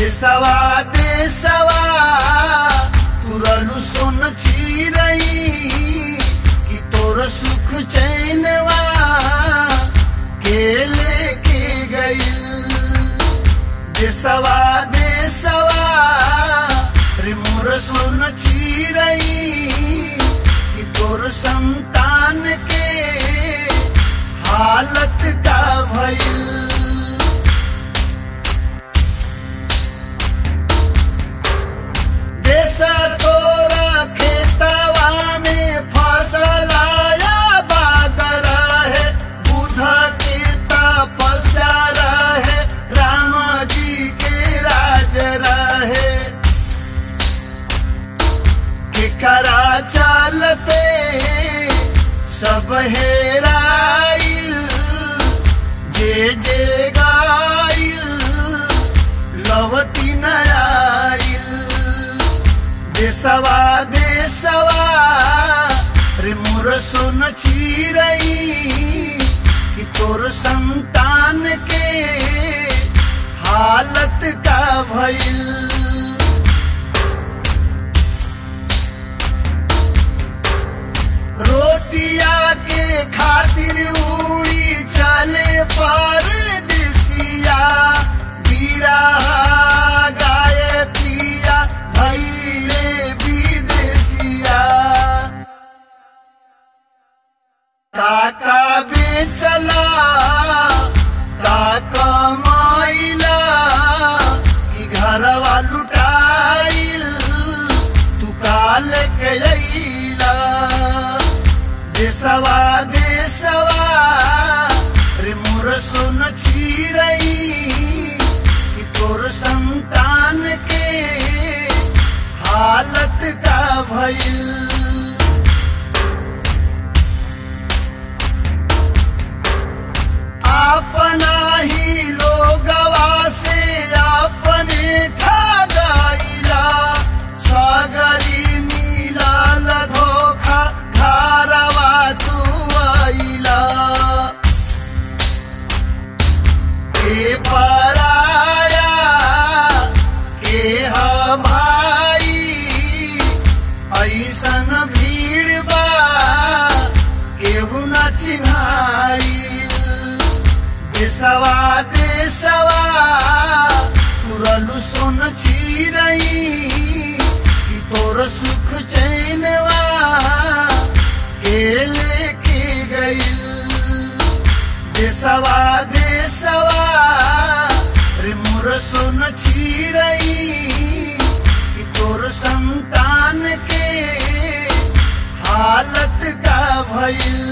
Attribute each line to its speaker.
Speaker 1: देसवा देसवा तुरलु सोन चिरई कि तोर सुख चैनवा के लेके गइल देसवा देसवा रे मोर सोन चिरई कि तोर संतान के हालत का भइल देश तोरा खेतवा में फसल आया बादर है बुध के तपस्या रहे राम जी के राज रहे केकरा चलते सब हेराइल जे जे गाइल लवती न आइल देसवा देसवा रे मोर सोन चिरई कि तोर संतान के हालत का भइल रोटिया के खातिर उड़ी चले पर दिसिया बीरा गाय पिया भैरे विदेशिया काका बेचला काका माइला कि घरवा लुटाइल तू काल के अइला देसवा देसवा रे मोर सोन चिरई कि तोर संतान के हालत का भइल अपना ही लोगवा से अपने ठगाइला सगरी मिलल धोखा घरवा तू आइला के पराया के ह भाई ऐसन भीड़ बा केहू न चिन्हाई देसवा देसवा तुरलु सोन चिरई कि तोर सुख चैनवा के लेके गइल देसवा देसवा रे मोर सोन चिरई कि तोर संतान के हालत का भइल